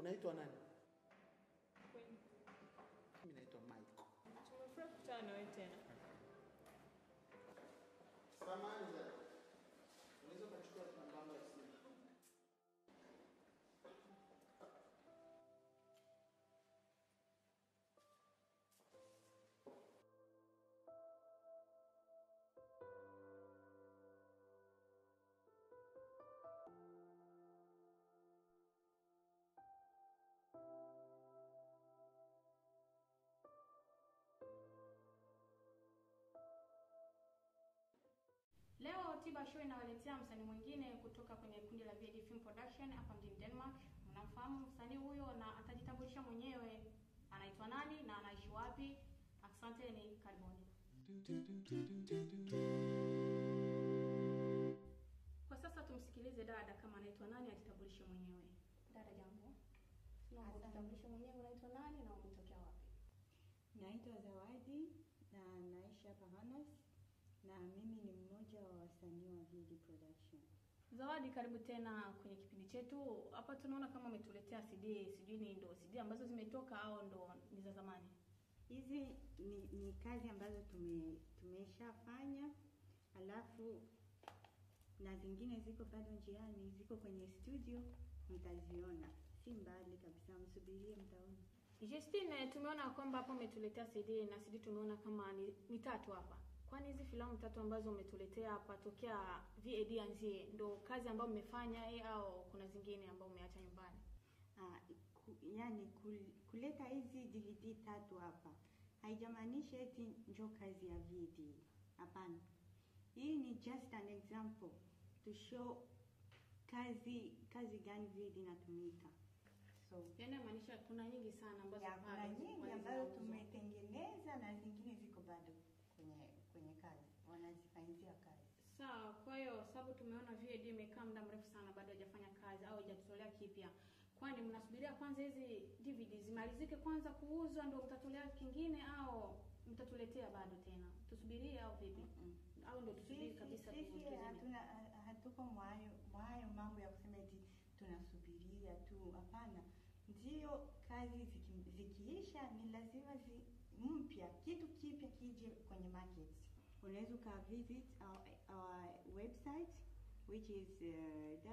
Unaitwa nani? Kweli. Mimi naitwa Michael. Tumefurahi kukutana na wewe tena. Samahani za. Unaweza kuchukua namba ya simu. Leo Tiba Show inawaletea msanii mwingine kutoka kwenye kundi la VD Film Production hapa mjini Denmark. Mnamfahamu msanii huyo na atajitambulisha mwenyewe anaitwa nani na anaishi wapi. Asanteni, karibuni. Kwa sasa tumsikilize dada kama anaitwa nani, ajitambulishe mwenyewe. Dada, jambo. Naomba Asante. ujitambulishe mwenyewe, unaitwa nani na umetokea wapi? Naitwa Zawadi na naishi hapa Hanas na mimi ni mmoja wa wasanii wa VD Production. Zawadi, karibu tena kwenye kipindi chetu. Hapa tunaona kama umetuletea CD, sijui ni ndo CD ambazo zimetoka au ndo ni za zamani. Hizi ni, ni kazi ambazo tume tumeshafanya, alafu na zingine ziko bado njiani, ziko kwenye studio, mtaziona, si mbali kabisa, msubirie, mtaona. Justine, tumeona kwamba hapa umetuletea CD na CD tumeona kama ni, ni tatu hapa. Kwani hizi filamu tatu ambazo umetuletea hapa tokea VAD anzie ndo kazi ambayo mmefanya eh, au kuna zingine ambazo umeacha nyumbani? Ah, ku, yani kul, kuleta hizi DVD tatu hapa haijamaanisha eti njo kazi ya VD. Hapana, hii ni just an example to show kazi kazi gani VD inatumika. So Yaani inamaanisha kuna nyingi sana ambazo ya, kuna bado nyingi ziko ambazo zinauzwa. tumetengeneza na zingine ziko bado kwenye kwenye kazi, wanazifanyia kazi. Sawa, kwa hiyo sababu tumeona VAD imekaa muda mrefu sana bado haijafanya kazi au haijatolea kipya. Kwani mnasubiria kwanza hizi DVD zimalizike kwanza kuuzwa ndio mtatolea kingine au mtatuletea bado tena? Tusubirie au vipi? Mm. Au ndio tusubiri Sisi, kabisa sisi tuuze hatuna ha- hatuko mwayo mwayo mambo ya kusema eti tunasubiria tu. Hapana, ndio kazi ziki, zikiisha ni lazima zi, mpya kitu kipya kije kwenye market. Unaweza uka visit our, our website which is uh,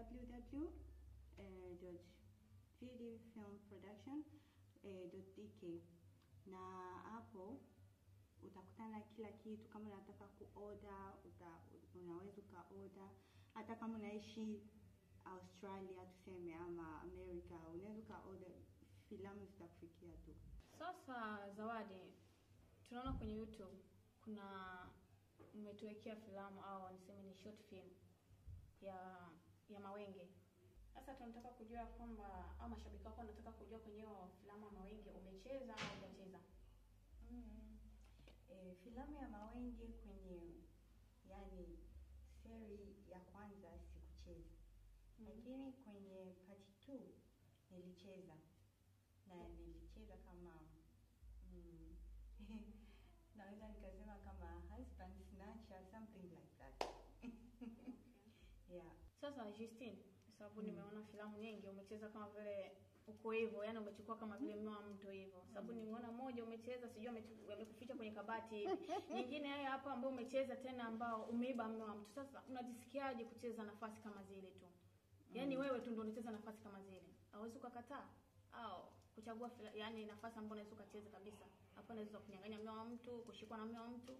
www.videofilmproduction.dk na hapo utakutana kila kitu. Kama unataka kuoda uta, unaweza ukaoda. Hata kama unaishi Australia tuseme ama America, unaweza ukaoda, filamu zitakufikia tu. Sasa Zawadi, tunaona kwenye YouTube kuna mmetuwekea filamu au niseme ni short film ya ya Mawenge. Sasa tunataka kujua kwamba au mashabiki wako wanataka kujua kwenye hiyo filamu ya Mawenge umecheza au hujacheza? Mm. E, filamu ya Mawenge kwenye yani seri ya kwanza sikucheza, Mhm. lakini kwenye part 2 nilicheza na nilicheza kama mm, naweza nikasema kama husband snatcher something like that yeah. Sasa Justine, sababu nimeona filamu nyingi umecheza kama vile uko hivyo, yani umechukua kama vile mume wa mtu hivyo. Sababu nimeona moja umecheza sijui ametu- amekuficha kwenye kabati hivi. Nyingine haya hapa ambao umecheza tena ambao umeiba mume wa mtu. Sasa unajisikiaje kucheza nafasi kama zile tu? Yaani wewe tu ndio unacheza nafasi kama zile. Hauwezi ukakataa au kuchagua fila, yani nafasi ambayo unaweza ukacheza kabisa. Hapo unaweza kunyang'anya mume wa mtu, kushikwa na mume wa mtu.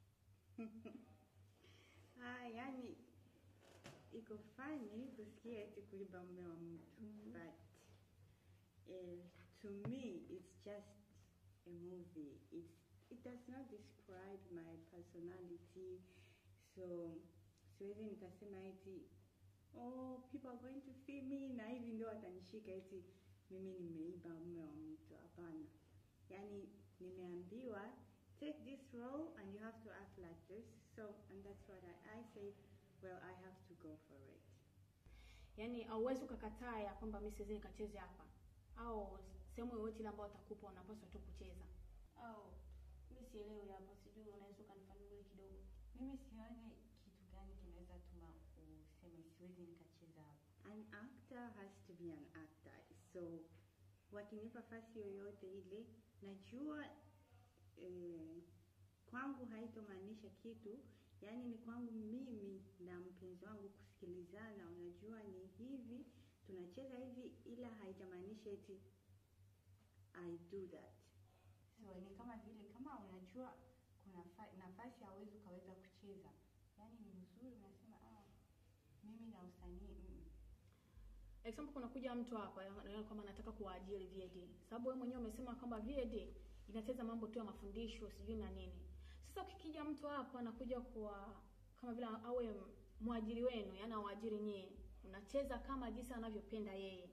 Ah, yani iko fani kusikia eti kuiba mume wa mtu but uh, to me it's just a movie it's, it does not describe my personality so siwezi nikasema eti oh people are going to see me na hivi ndio watanishika eti mimi nimeiba mume wa mtu hapana yani nimeambiwa take this role and you have to act like this so and that's what I, I say well I have to go for it Yaani hauwezi ukakataa ya kwamba mimi siwezi nikacheze hapa, au sehemu yoyote ile ambayo atakupa unapaswa tu kucheza, au mimi sielewi hapa, sijui unaweza ukanifanulia kidogo. mimi sione kitu gani kinaweza tuma useme siwezi nikacheza hapa an actor has to be an actor so wakinipa fasi yoyote ile, najua eh, kwangu haitomaanisha kitu, yaani ni kwangu mimi na mpenzi wangu kusikilizana. Unajua ni hivi, tunacheza hivi, ila haijamaanisha eti I do that. So ni kama vile kama unajua kuna fa- nafasi hauwezi ukaweza kucheza, yaani ni mzuri, unasema ah, mimi na usanii mm. example kunakuja mtu hapa anaona kwamba anataka kuwaajiri VAD, sababu wewe mwenyewe umesema kwamba VAD inacheza mambo tu ya mafundisho sijui na nini. Sasa ukikija mtu hapa anakuja kuwa kama vile awe mwajiri wenu, yani awaajiri nyie, unacheza kama jinsi anavyopenda yeye.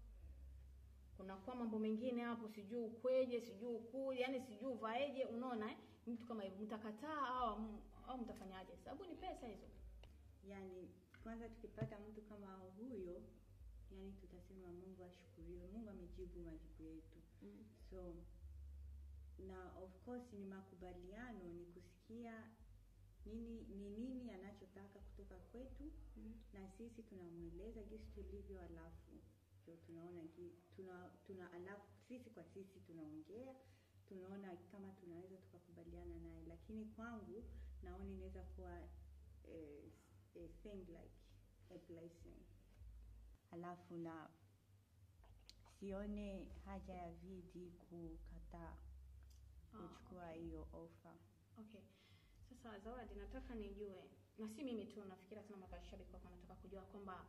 Kunakuwa mambo mengine hapo, sijui ukweje, sijui ukuje, yani sijui uvaeje, unaona eh? Mtu kama hivyo mtakataa au au mtafanyaje? Sababu ni pesa hizo. Yaani kwanza tukipata mtu kama huyo, yani tutasema Mungu ashukuriwe, Mungu amejibu majibu yetu. Mm. So na of course ni makubaliano, ni kusikia nini ni nini anachotaka kutoka kwetu Mm. na sisi tunamweleza jinsi tulivyo, alafu ndio tunaona gi- tuna, tuna alafu sisi kwa sisi tunaongea, tunaona kama tunaweza tukakubaliana naye, lakini kwangu naona inaweza kuwa eh, a thing like a blessing, alafu na sione haja ya VD kukataa Ah, kuchukua hiyo offer. Okay. Sasa Zawadi, nataka nijue na si mimi tu, nafikiri sana mashabiki wako nataka kujua kwamba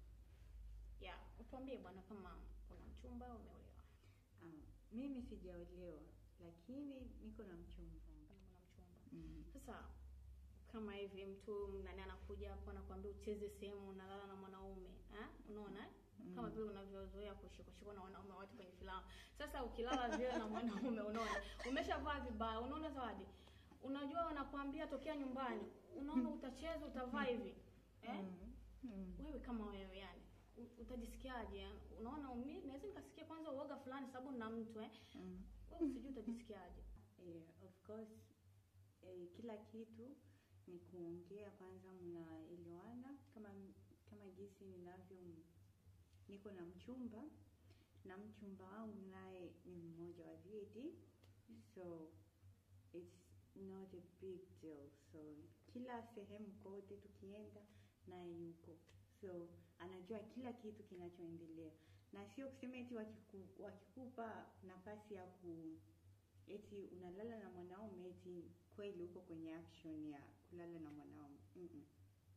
ya utuambie bwana, kama una mchumba au umeolewa. Um, mimi sijaolewa lakini niko na mchumba. Kama una mchumba. Mm. Sasa kama hivi mtu nani anakuja hapo anakuambia ucheze sehemu unalala na mwanaume eh? Unaona eh? kama vile unavyozoea kushikwa na wanaume watu kwenye filamu. Sasa ukilala vile na mwanaume, unaona umeshavaa vibaya, unaona Zawadi, unajua wanakuambia tokea nyumbani, unaona utacheza utavaa hivi eh? Mm. Mm. Wewe kama wewe yani u- utajisikiaje? yani? Unaona mimi naweza nikasikia kwanza uoga fulani sababu na mtu eh, Mm. wewe usijui utajisikiaje. Eh, of course eh, kila kitu ni kuongea kwanza, mnaelewana kama kama jinsi ninavyo niko na mchumba na mchumba wangu naye ni mmoja wa VD, so it's not a big deal. So kila sehemu kote tukienda naye yuko, so anajua kila kitu kinachoendelea, na sio kusema eti wakiku, wakikupa nafasi ya ku eti unalala na mwanaume eti kweli uko kwenye action ya kulala na mwanaume Mm-mm.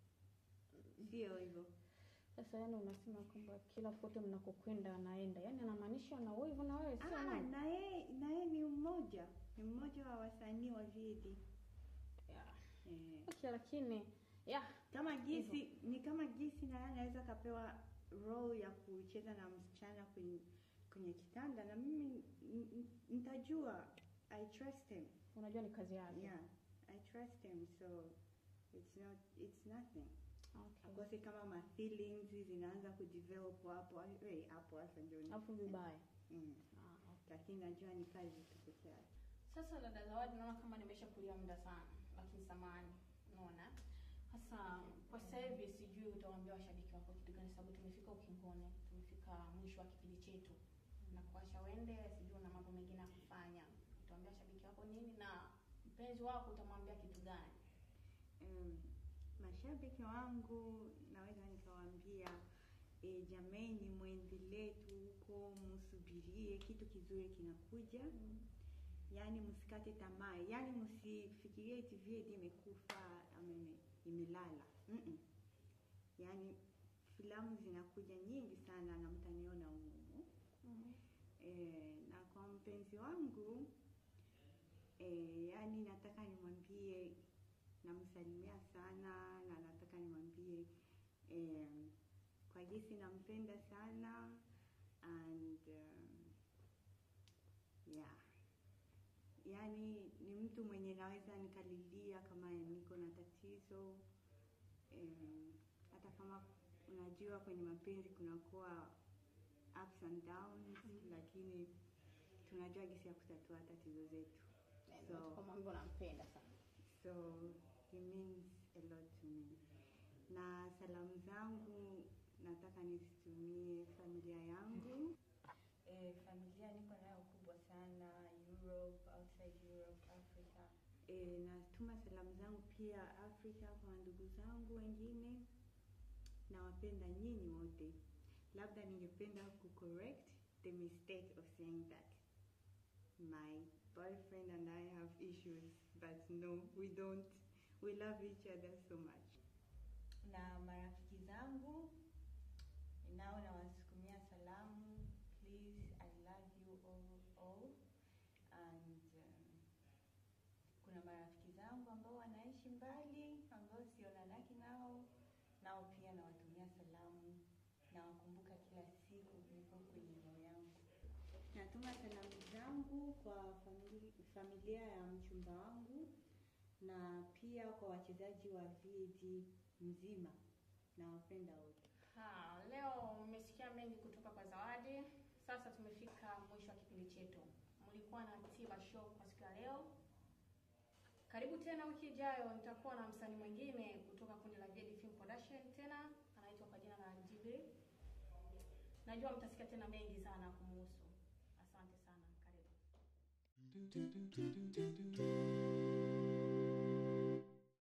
sio hivyo Sasa yani unasema kwamba kila pote mnakokwenda anaenda, yani anamaanisha na wewe hivyo na wewe sio Ah, nani? na yeye na yeye ni mmoja ni mmoja wa wasanii wa VD Yeah. eh, Okay, lakini yeah, kama jinsi ni kama jinsi na yeye anaweza kapewa role ya kucheza na msichana kwenye kwenye kitanda na mimi n- n- nitajua I trust him unajua ni kazi yake. yeah I trust him so it's not it's nothing Okay. akose kama ma feelings zinaanza kudevelop hapo eh, hapo hasa ndio ni- Alafu vibaya. mm. Ah, okay. lakini najua ni kazi tu peke yake Sasa dada Zawadi, naona kama nimeshakulia muda sana, lakini samani, unaona. Sasa kwa sasa hivi sijui utawaambia washabiki wako kitu gani, sababu tumefika ukingoni, tumefika mwisho wa kipindi chetu na kuacha wende, sijui una mambo mengine ya kufanya. Utawaambia washabiki wako nini, na mpenzi wako utamwambia kitu gani? um, mashabiki wangu naweza nikawaambia e, jameni mwendelee tu huko msubirie kitu kizuri kinakuja yaani msikate tamaa yaani msifikirie eti VD imekufa ama ime- imelala Mm-mm. yaani filamu zinakuja nyingi sana na mtaniona humu e, na kwa mpenzi wangu e, yaani nataka nimwambie namsalimia sana na nataka nimwambie eh, kwa jinsi nampenda sana and um, yeah yaani ni mtu mwenye naweza nikalilia kama niko na tatizo em, hata kama unajua kwenye mapenzi kunakuwa ups and downs lakini tunajua jinsi ya kutatua tatizo zetu So- Kama ambavyo nampenda sana. so he means a lot to me na salamu zangu nataka nizitumie familia yangu e, familia e, natuma salamu zangu pia Afrika kwa ndugu zangu wengine. Nawapenda nyinyi wote. Labda ningependa kucorrect the mistake of saying that my boyfriend and I have issues, but no, we don't. We love each other so much. na marafiki zangu nao nawasukumia salamu please i love you all, all. and um, kuna marafiki zangu ambao wanaishi mbali ambao sionanaki nao nao pia nawatumia salamu nawakumbuka kila siku niko kwenye roho yangu Natuma salamu zangu kwa famili, familia ya mchumba wangu na pia kwa wachezaji wa VD mzima. Nawapenda wote. Ha, leo mmesikia mengi kutoka kwa Zawadi. Sasa tumefika mwisho wa kipindi chetu. Mlikuwa na Tiba Show kwa siku ya leo. Karibu tena wiki ijayo, nitakuwa na msanii mwingine kutoka kundi la VD Film Production tena, anaitwa kwa jina la Jibril. Najua mtasikia tena mengi sana kumuhusu. Asante sana, karibu.